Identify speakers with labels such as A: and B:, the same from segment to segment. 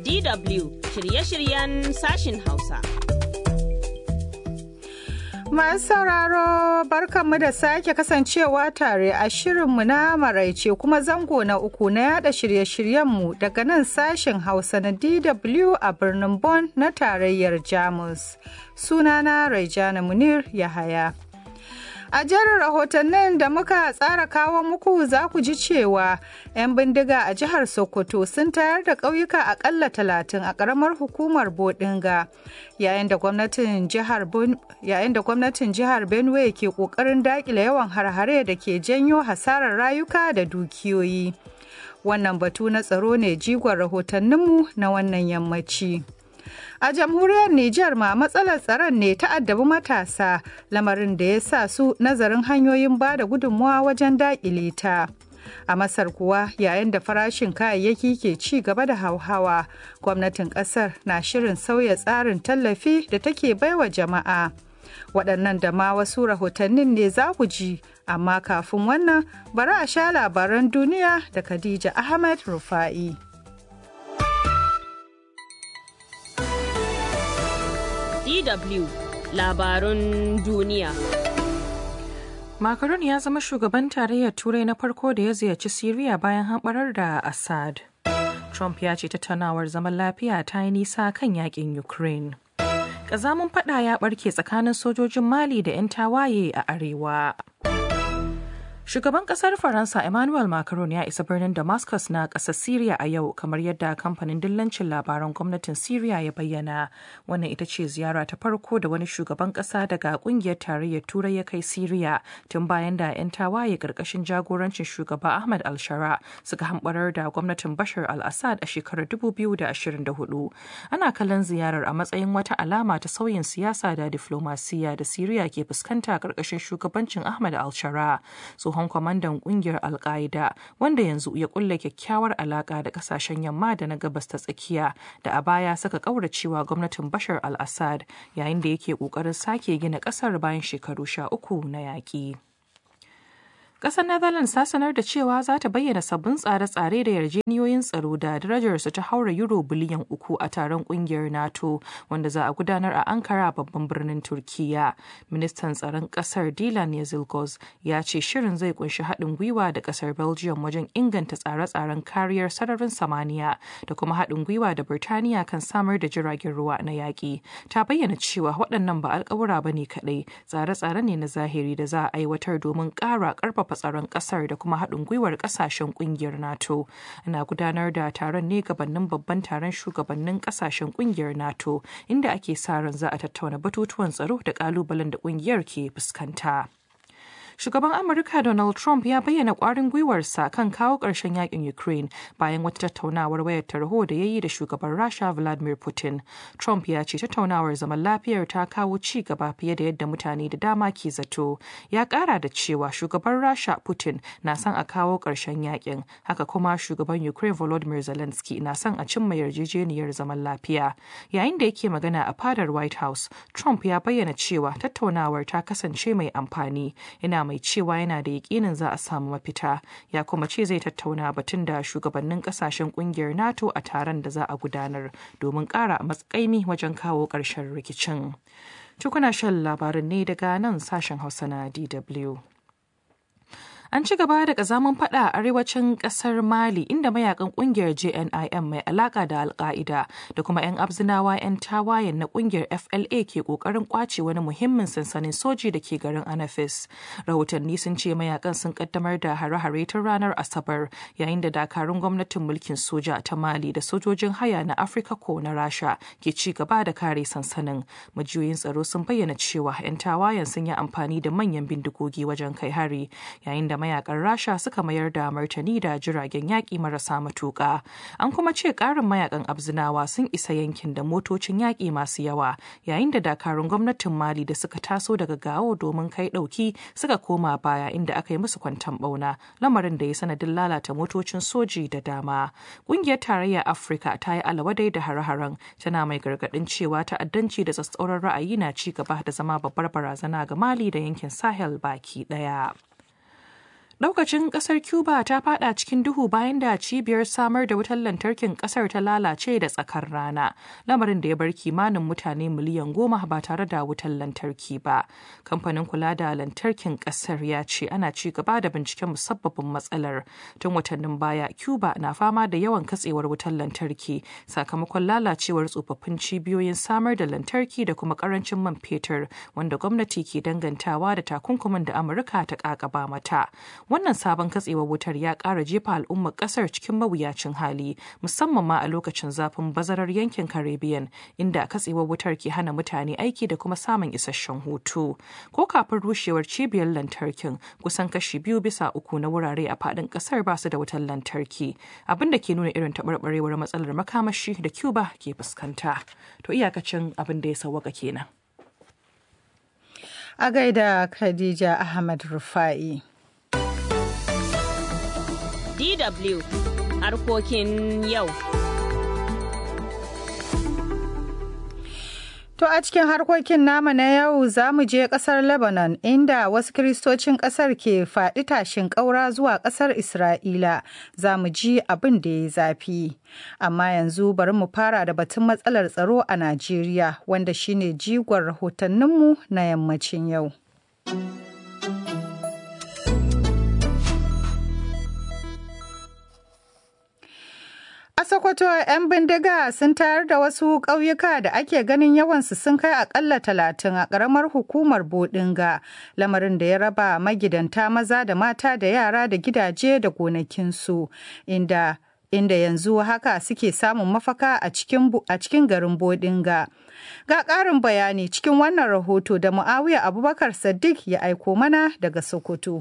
A: DW shirye-shiryen sashin Hausa.
B: Masu sauraro barkanmu da sake kasancewa tare a shirinmu na maraice kuma zango na uku na yada shirye-shiryenmu daga nan sashen Hausa na DW a birnin Bonn na tarayyar Jamus. Sunana Raijana Munir Yahaya. A jerin rahotannin da muka tsara kawo muku za ku ji cewa 'yan bindiga a jihar Sokoto sun tayar da ƙauyuka akalla talatin a ƙaramar hukumar Bodinga yayin da gwamnatin jihar Benue ke ƙoƙarin daƙile yawan harhare da ke janyo hasarar rayuka da dukiyoyi. Wannan batu na tsaro ne jigon rahotanninmu na wannan yammaci. A jamhuriyar Nijar ma matsalar tsaron ne ta addabi matasa lamarin da ya sa su nazarin hanyoyin ba da gudunmuwa wajen daƙile ta. A Masar kuwa yayin da farashin kayayyaki ke ci gaba da hauhawa, gwamnatin ƙasar na shirin sauya tsarin tallafi da take baiwa jama'a. Waɗannan da ma wasu rahotannin ne za ku ji, amma kafin wannan bari a sha labaran duniya da Khadija Ahmed Rufa'i.
A: DW labarun duniya.
C: Macron ya zama shugaban tarayyar Turai na farko da ya ziyarci Siriya bayan hamɓarar da Assad. Trump ya ce tattaunawar zaman lafiya ta yi nisa kan yakin Ukraine. Ƙazamin fada ya ɓarke tsakanin sojojin Mali da 'yan tawaye a arewa. Shugaban kasar Faransa Emmanuel Macron ya isa birnin Damascus na ƙasar Syria a yau kamar yadda kamfanin dillancin labaran gwamnatin Syria ya bayyana. Wannan ita ce ziyara ta farko da wani shugaban ƙasa daga ƙungiyar tarayyar Turai ya kai Syria tun bayan da 'yan tawaye ƙarƙashin jagorancin shugaba Ahmad al-Shara suka hambarar da gwamnatin Bashar al-Assad a shekarar 2024. Ana kallon ziyarar a matsayin wata alama ta sauyin siyasa da diflomasiya da Syria ke fuskanta ƙarƙashin shugabancin Ahmad al-Shara. tsohon kwamandan kungiyar alka'ida wanda yanzu ya kulle kyakkyawar alaka da kasashen yamma da na gabas ta tsakiya da a baya saka kauracewa gwamnatin bashar al-assad yayin da yake kokarin sake gina kasar bayan shekaru sha uku na yaƙi. Ƙasar Netherlands ta sanar da cewa za ta bayyana sabbin tsare-tsare da yarjeniyoyin tsaro da darajarsu ta haura euro biliyan uku a taron ƙungiyar NATO wanda za a gudanar a Ankara babban birnin Turkiya. Ministan tsaron ƙasar Dilan Yazilgoz ya ce shirin zai kunshi haɗin gwiwa da ƙasar Belgium wajen inganta tsare-tsaren kariyar sararin samaniya da kuma haɗin gwiwa da Birtaniya kan samar da jiragen ruwa na yaƙi. Ta bayyana cewa waɗannan ba alƙawura ba ne kaɗai, tsare-tsare ne na zahiri da za a aiwatar domin ƙara ƙarfafa karfafa tsaron kasar da kuma haɗin gwiwar kasashen kungiyar nato ana gudanar da taron ne gabanin babban taron shugabannin kasashen kungiyar nato inda ake sa ran za a tattauna batutuwan tsaro da kalubalen da kungiyar ke fuskanta shugaban amurka donald trump ya bayyana kwarin gwiwarsa kan kawo ƙarshen yakin ukraine bayan wata tattaunawar wayar tarho da ya yi da shugaban rasha vladimir putin trump ya ce tattaunawar zaman lafiyar ta kawo ci gaba fiye da yadda mutane da dama ke zato ya ƙara da cewa shugaban rasha putin na son a kawo ƙarshen yakin haka kuma shugaban ukraine volodymyr zelensky na son a cimma yarjejeniyar zaman lafiya yayin da yake magana a fadar white house trump ya bayyana cewa tattaunawar ta kasance mai amfani yana mai cewa yana da yakinin za a samu mafita ya kuma ce zai tattauna batun da shugabannin kasashen kungiyar nato a taron da za a gudanar domin kara matsakaimi wajen kawo ƙarshen rikicin tukuna shan labarin ne daga nan sashen hausa na dw An ci gaba da kazaman fada a arewacin kasar Mali inda mayakan kungiyar JNIM mai alaka da Alka'ida da kuma 'yan abzinawa 'yan tawayen na kungiyar FLA ke kokarin kwace wani muhimmin sansanin soji da ke garin Anafis. Rahotanni sun ce mayakan sun kaddamar da hare-hare tun ranar Asabar yayin da dakarun gwamnatin mulkin soja ta Mali da sojojin haya na Afirka ko na Rasha ke ci gaba da kare sansanin. Majiyoyin tsaro sun bayyana cewa 'yan tawayen sun yi amfani da manyan bindigogi wajen kai hari yayin da mayakan rasha suka mayar da martani da jiragen yaƙi marasa matuƙa an kuma ce ƙarin mayakan abzinawa sun isa yankin da motocin yaƙi masu yawa yayin da dakarun gwamnatin mali da suka taso daga gawo domin kai ɗauki suka koma baya inda aka yi musu kwantan ɓauna lamarin da ya sanadin lalata motocin soji da dama ƙungiyar tarayyar afirka ta yi alawadai da hare-haren tana mai gargaɗin cewa ta'addanci da tsatsauran ra'ayi na ci gaba da zama babbar barazana ga mali da yankin sahel baki ɗaya Daukacin kasar Cuba ta fada cikin duhu bayan da cibiyar samar da wutar lantarkin kasar ta lalace da tsakar rana, lamarin da ya bar kimanin mutane miliyan goma ba tare da wutar lantarki ba. Kamfanin kula da lantarkin kasar ya ce ana ci gaba da binciken musabbabin matsalar. Tun watannin baya, Cuba na fama da yawan katsewar wutar lantarki sakamakon lalacewar tsofaffin cibiyoyin samar da lantarki da kuma karancin man fetur wanda gwamnati ke dangantawa da takunkumin da Amurka ta kakaba mata. wannan sabon katsewar wutar ya ƙara jefa al'ummar ƙasar cikin mawuyacin hali musamman ma a lokacin zafin bazarar yankin caribbean inda katsewar wutar ke hana mutane aiki da kuma samun isasshen hutu ko kafin rushewar cibiyar lantarkin kusan kashi biyu bisa uku na wurare a faɗin ƙasar ba su da wutar lantarki abin da ke nuna irin taɓarɓarewar matsalar makamashi da cuba ke fuskanta to iyakacin abin da ya sawwaka kenan
B: a gaida khadija ahmad rufa'i
A: DW harkokin yau.
B: To a cikin harkokin nama na yau za mu je kasar Lebanon inda wasu kiristocin kasar ke faɗi tashin ƙaura zuwa ƙasar Isra'ila za mu ji abin da ya zafi. Amma yanzu bari mu fara da batun matsalar tsaro a Najeriya wanda shine jigon rahotanninmu na yammacin yau. A Sokoto, 'yan bindiga sun tayar da wasu ƙauyuka da ake ganin yawansu sun kai akalla talatin a ƙaramar hukumar Bodinga, lamarin da ya raba magidanta maza da mata da yara da gidaje da gonakinsu, inda inda yanzu haka suke samun mafaka a cikin garin Bodinga. Ga ƙarin bayani cikin wannan rahoto da Muawiya Abubakar Sadiq ya aiko mana daga Sokoto.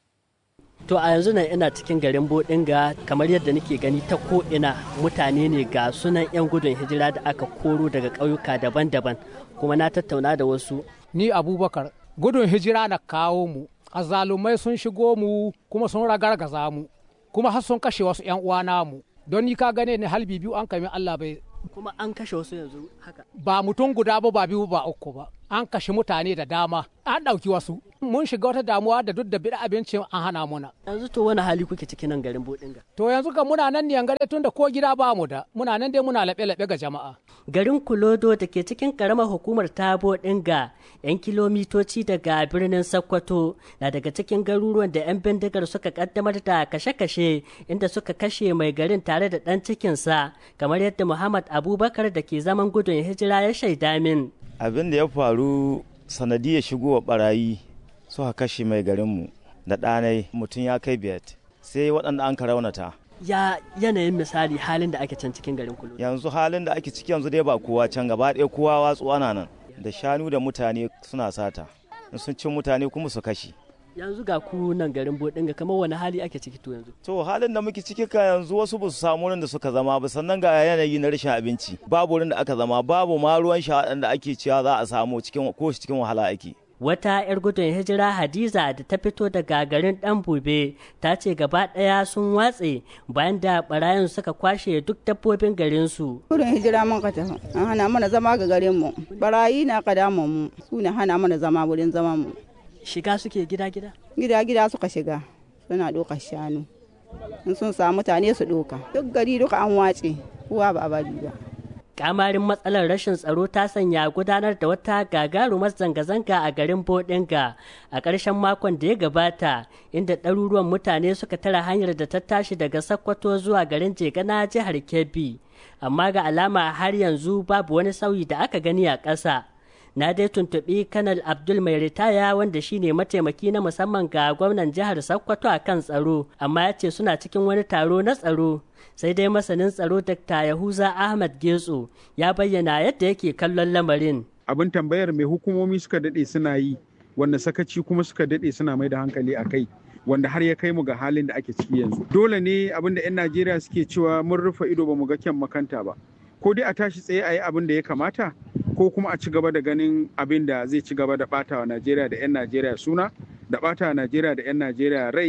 D: To a yanzu nan ina cikin garin Bodinga kamar yadda nake gani ta ko'ina mutane ne ga sunan 'yan gudun hijira da aka koro daga ƙauyuka daban-daban kuma na tattauna da wasu.
E: Ni Abubakar gudun hijira na kawo mu, azalumai sun shigo mu kuma sun ragargaza mu, kuma har sun kashe wasu 'yan uwana mu. Don ni ka gane ni halbi biyu an kami Allah bai.
D: Kuma an kashe wasu yanzu haka.
E: Ba mutum guda ba ba biyu ba uku ba. An kashe mutane da dama, an ɗauki wasu. mun shiga wata damuwa da duk da bida abincin an hana muna.
D: Yanzu to wani hali kuke cikin nan garin Bodinga?
E: To yanzu kan muna nan ne gare tun da ko gida ba mu da muna nan dai muna laɓe-laɓe ga jama'a.
D: Garin Kulodo da ke cikin karamar hukumar ta Bodinga yan kilomitoci daga birnin Sokoto na daga cikin garuruwan da 'yan bindigar suka kaddamar da kashe-kashe inda suka kashe mai garin tare da ɗan cikinsa kamar yadda Muhammad Abubakar da ke zaman gudun hijira ya shaida min.
F: Abin da ya faru sanadiyar shigowa barayi suka kashe mai garinmu da ɗanai mutum ya kai biyat sai waɗanda an ka raunata
D: ya yanayin misali halin da ake can cikin garin kulu
F: yanzu halin da ake ciki yanzu dai ba kowa can gaba ɗaya kowa watsu ana nan da shanu da mutane suna sata in sun cin mutane kuma su kashe
D: yanzu ga ku nan garin bodinga kamar wani hali ake ciki to yanzu
F: to halin da muke ciki ka yanzu wasu ba su samu wurin da suka zama ba sannan ga yanayi na rashin abinci babu wurin da aka zama babu ma ruwan sha da ake cewa za a samu cikin ko cikin wahala ake
D: wata 'yar gudun hijira hadiza da ta fito daga garin dan bube ta ce gaba ɗaya sun watse bayan da barayin suka kwashe duk dabbobin garinsu
G: gudun hijira mun ka tafi an hana mana zama ga garin mu barayi na ka damu mu su ne hana mana zama wurin zama mu
D: shiga suke gida gida
G: gida gida suka shiga suna ɗaukar shanu in sun samu mutane su ɗauka duk gari duka an wace kowa ba a bari ba
D: kamarin matsalar rashin tsaro ta sanya gudanar da wata gagarumar zanga-zanga a garin bodinga a ƙarshen makon da ya gabata inda ɗaruruwan mutane suka tara hanyar da ta tashi daga sakkwato zuwa garin jegana jihar kebbi amma ga alama har yanzu babu wani sauyi da aka gani a ƙasa na dai tuntuɓi kanal abdul mai ritaya wanda shine mataimaki na musamman ga gwamnan jihar sokoto a kan tsaro amma ya ce suna cikin wani taro na tsaro sai dai masanin tsaro dr yahuza ahmad getso ya bayyana yadda yake kallon lamarin
H: abin tambayar mai hukumomi suka daɗe suna yi wanda sakaci kuma suka daɗe suna mai da hankali a kai wanda har ya kai mu ga halin da ake ciki yanzu dole ne abin da 'yan najeriya suke cewa mun rufe ido ba mu ga kyan makanta ba ko dai a tashi tsaye a yi abin da ya kamata ko kuma a ci gaba da ganin abin da zai ci gaba da bata wa Najeriya da 'yan Najeriya suna da bata wa Najeriya da 'yan Najeriya rai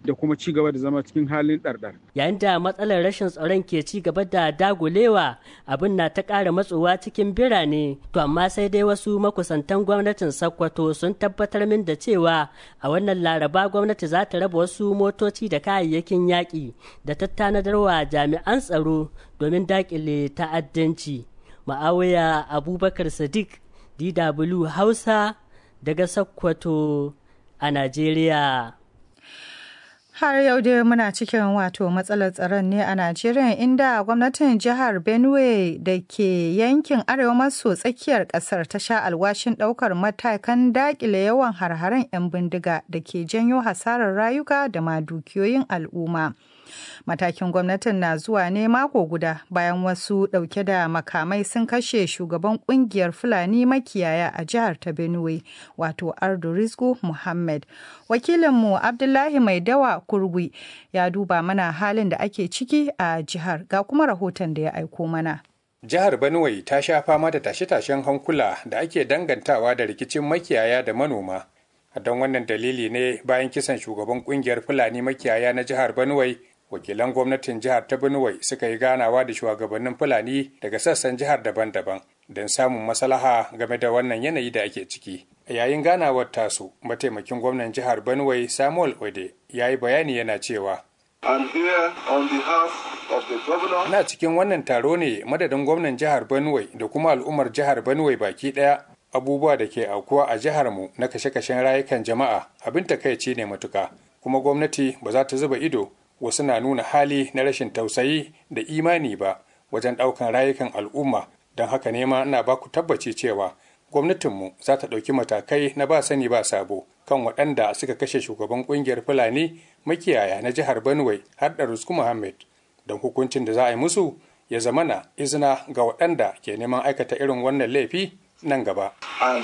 H: da kuma ci gaba da zama cikin halin ɗarɗar.
D: Yayin da matsalar rashin tsaron ke ci gaba da dagulewa abin na ta ƙara matsowa cikin birane to amma sai dai wasu makusantan gwamnatin Sokoto sun tabbatar min da cewa a wannan laraba gwamnati za ta raba wasu motoci da kayayyakin yaƙi da tattanadarwa jami'an tsaro domin daƙile ta'addanci. Ma'awiya Abubakar Sadiq DW Hausa daga Sokoto a Najeriya.
B: Har yau dai muna cikin wato matsalar tsaron ne a Najeriya inda gwamnatin jihar Benue da ke yankin arewa maso tsakiyar kasar ta sha alwashin daukar matakan dakile yawan harharen 'yan bindiga da ke janyo hasarar rayuka da ma dukiyoyin al'umma. Matakin gwamnatin na zuwa ne mako guda bayan wasu ɗauke da makamai sun kashe shugaban kungiyar Fulani makiyaya a jihar ta Benue, wato Ardo Rizku Muhammad. Wakilinmu Abdullahi Mai Dawa Kurgui ya duba mana halin da ake ciki a jihar ga kuma rahoton da ya aiko mana.
I: Jihar Benue ta sha fama da tashe-tashen hankula da ake dangantawa da rikicin makiyaya da manoma. Don wannan dalili ne bayan kisan shugaban kungiyar Fulani makiyaya na jihar Benue wakilan gwamnatin jihar ta Benue suka yi ganawa da shugabannin Fulani daga sassan jihar daban-daban don samun maslaha game da wannan yanayi da ake ciki. A yayin ganawar tasu, mataimakin gwamnan jihar Benue Samuel Ode ya yi bayani yana cewa Na cikin wannan taro ne madadin gwamnan jihar Benue da kuma al'ummar jihar Benue baki ɗaya abubuwa da ke aukuwa a jiharmu na kashe-kashen rayukan jama'a abin takaici ne matuka kuma gwamnati ba za ta zuba ido wasu na nuna hali na rashin tausayi da imani ba wajen ɗaukan rayukan al'umma don haka ne ma ina ba ku tabbaci cewa gwamnatinmu za ta ɗauki matakai na ba sani ba sabo kan waɗanda suka kashe shugaban ƙungiyar fulani makiyaya na jihar benue har da rusku muhammad don hukuncin da za a yi musu ya zamana izina ga waɗanda ke neman aikata irin wannan laifi nan gaba.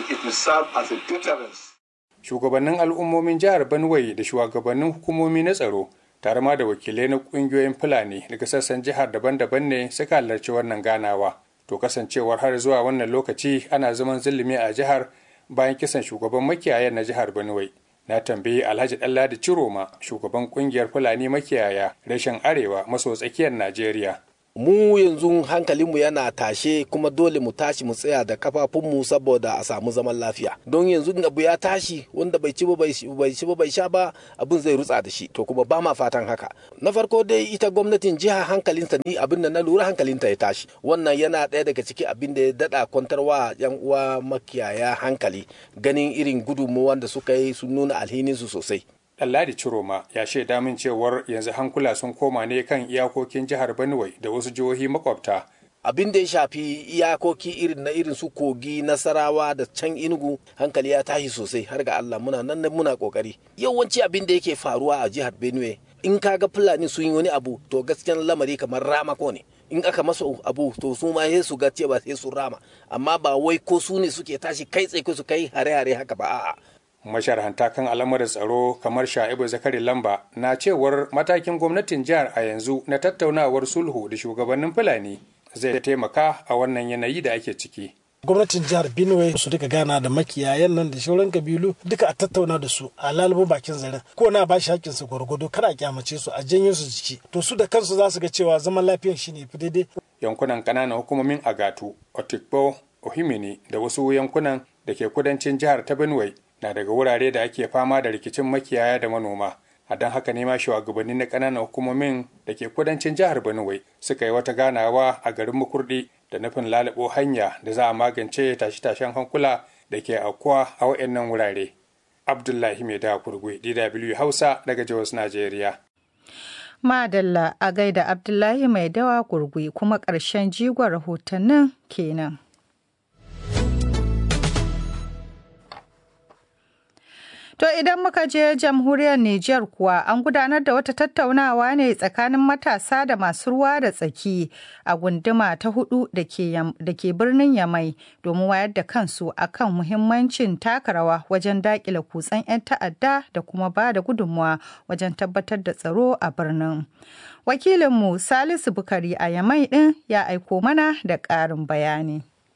I: Shugabannin al'ummomin jihar Benue da shugabannin hukumomi na tsaro tare ma da wakilai na ƙungiyoyin Fulani daga sassan jihar daban-daban ne suka halarci wannan ganawa. To kasancewar har zuwa wannan lokaci ana zaman zulumi a jihar bayan kisan shugaban makiyayan na jihar Benue. Na tambayi Alhaji Ɗanladi Ciroma, shugaban ƙungiyar Fulani makiyaya reshen Arewa maso tsakiyar Najeriya.
J: mu yanzu hankalinmu yana tashe kuma dole mu tashi mu tsaya da kafafunmu saboda a samu zaman lafiya don yanzu abu ya tashi wanda bai ci ba bai ci ba bai sha ba abin zai rutsa da shi to kuma ba ma fatan haka na farko dai ita gwamnatin jiha hankalinta ni abin da na lura hankalinta ya tashi wannan yana ɗaya daga ciki abin da ya daɗa kwantarwa yan uwa makiyaya hankali ganin irin gudunmuwan da suka yi sun nuna alhininsu sosai
I: Ɗanladi Ciroma ya shaida min cewar yanzu hankula sun koma ne kan iyakokin jihar Benue da wasu jihohi makwabta.
J: Abin da ya shafi iyakoki irin na irin su kogi nasarawa da can inugu hankali ya tashi sosai har ga Allah muna nan muna kokari. Yawanci abin da yake faruwa a jihar Benue in kaga Fulani sun yi wani abu to gaskiyan lamari kamar ramako ne. in aka masa abu to su ma sai su ga cewa sai su rama amma ba wai ko su ne suke tashi kai tsaye su kai hare-hare haka ba a'a
I: masharhanta kan al'amuran tsaro kamar sha'ibu zakari lamba na cewar matakin gwamnatin jihar a yanzu na tattaunawar sulhu da shugabannin fulani zai taimaka a wannan yanayi da ake ciki
K: gwamnatin jihar benue su duka gana da makiyayan nan da shauran kabilu duka a tattauna da su a lalubo bakin zaren ko na ba shi hakkin su gwargwado kada a kyamace su a janyo su jiki to su da kansu za su ga cewa zaman lafiyan shine fi daidai
I: yankunan kananan hukumomin agatu otikpo ohimini da wasu yankunan da ke kudancin jihar ta benue na daga wurare da ake fama da rikicin makiyaya da manoma a don haka ne ma shugabanni na ƙananan hukumomin da ke kudancin jihar benue suka yi wata ganawa a garin makurdi da nufin lalabo hanya da za a magance tashe-tashen hankula da ke aukuwa a waɗannan wurare abdullahi mai da kurgwe dw hausa daga jos najeriya
B: madalla a gaida abdullahi mai dawa gurgui kuma ƙarshen jigon rahotannin kenan To idan muka je jamhuriyar Nijar kuwa an gudanar da wata tattaunawa ne tsakanin matasa da masu ruwa da tsaki a gunduma ta hudu da ke birnin Yamai domin wayar da kansu akan muhimmancin taka rawa wajen dakile kutsen 'yan ta'adda da kuma ba da gudunmuwa wajen tabbatar da tsaro a birnin. Wakilinmu Salisu Bukari a Yamai ɗin ya aiko mana da ƙarin bayani.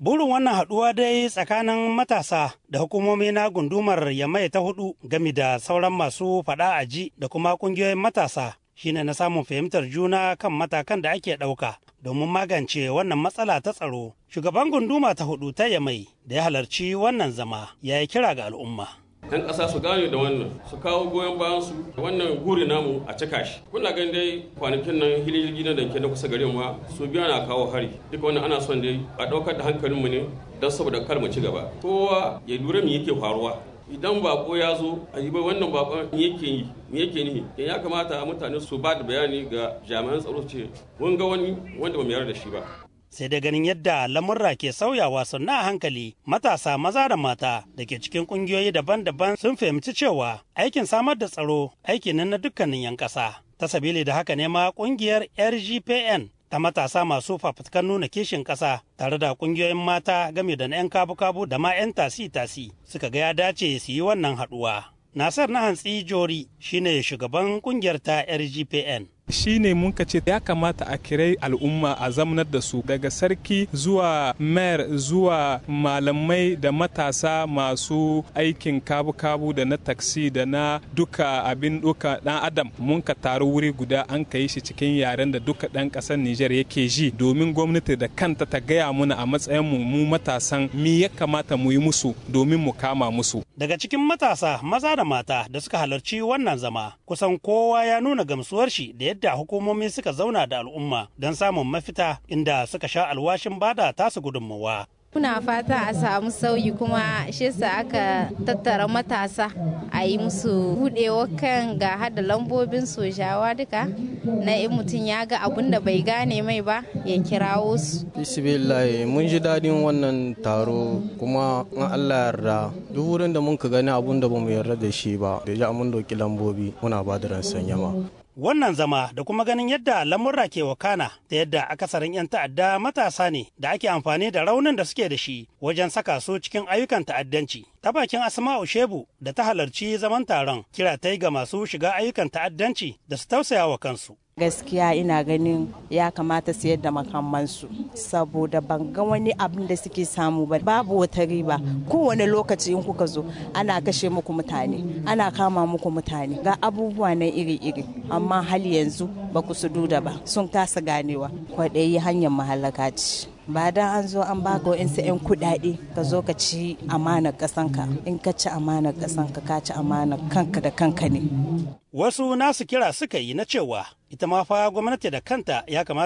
L: Burin wannan haɗuwa dai tsakanin matasa da hukumomi na gundumar Yamai ta hudu gami da sauran masu faɗa a ji da kuma ƙungiyoyin matasa shine na samun fahimtar juna kan matakan da ake ɗauka domin magance wannan matsala ta tsaro. Shugaban gunduma ta hudu ta Yamai da ya halarci wannan zama ya yi kira ga al'umma.
M: 'yan ƙasa su gane da wannan su kawo goyon bayan su wannan guri namu a cika shi kuna ganin dai kwanakin nan hililgi na danke na kusa garin ma su biya na kawo hari duka wannan ana son dai a ɗaukar da hankalinmu ne don saboda kar mu ci gaba kowa ya lura me yake faruwa idan bako ya zo a yi bai wannan bakon me yake yi me yake nihi ya kamata mutane su ba da bayani ga jami'an tsaro ce mun ga wani wanda ba mu yarda da shi ba
L: sai da ganin yadda lamurra ke sauyawa sannan a hankali matasa maza da mata da ke cikin kungiyoyi daban-daban sun fahimci cewa aikin samar da tsaro aiki ne na dukkanin 'yan ƙasa ta sabili da haka ne ma kungiyar rgpn ta matasa masu fafutukan nuna kishin ƙasa tare da kungiyoyin mata game da na 'yan kabu-kabu da ma 'yan tasi-tasi suka ga ya dace su yi wannan haɗuwa. Nasar na hantsi Jori shine shugaban kungiyar ta RGPN.
N: shi ne mun ce ya kamata a kirai al'umma a zamanar da su daga sarki zuwa mayor zuwa malamai da matasa masu aikin kabu-kabu da na taksi da na duka abin duka dan adam mun ka taru wuri guda an ka yi shi cikin yaren da duka dan kasar Nijar yake ji domin gwamnati da kanta ta gaya muna a matsayin mu mu matasan mi ya kamata mu yi musu domin mu kama musu
L: daga cikin matasa maza da mata da suka halarci wannan zama kusan kowa ya nuna gamsuwar shi da yadda hukumomi suka zauna da al'umma don samun mafita inda suka sha alwashin bada tasu gudunmawa.
O: Muna fata a samu sauyi kuma shi sa aka tattara matasa a yi musu budewa kan ga hada lambobin sojawa duka na in mutum ya ga abun da bai gane mai ba ya kirawo su.
P: Bismillah mun ji daɗin wannan taro kuma in Allah yarda duk wurin da mun ka gani abun da bamu yarda da shi ba da ja mun doki lambobi muna ba da ransan yama.
L: Wannan zama da kuma ganin yadda lamurra ke wakana da yadda akasarin 'yan ta'adda matasa ne da ake amfani da raunin da suke da shi wajen saka su cikin ayyukan ta'addanci. Ta bakin Asma'u Shebu da ta halarci zaman taron kira ta yi ga masu shiga ayyukan ta'addanci da su tausaya wa kansu.
Q: gaskiya ina ganin ya kamata su yadda makamansu saboda ban ga wani abin da suke samu ba babu wata riba kowane lokaci in kuka zo ana kashe muku mutane ana kama muku mutane ga abubuwa na iri-iri amma hali yanzu ba ku su duda ba sun kasa ganewa kwaɗayi hanyar mahallaka ce ba dan an zo an baka wa'insu 'yan kuɗaɗe ka zo ka ci amanar ƙasanka in ka ci amanar ƙasanka ka ci amanar kanka da kanka ne
L: wasu nasu kira suka yi na cewa ita ma fa gwamnati da kanta ya kamata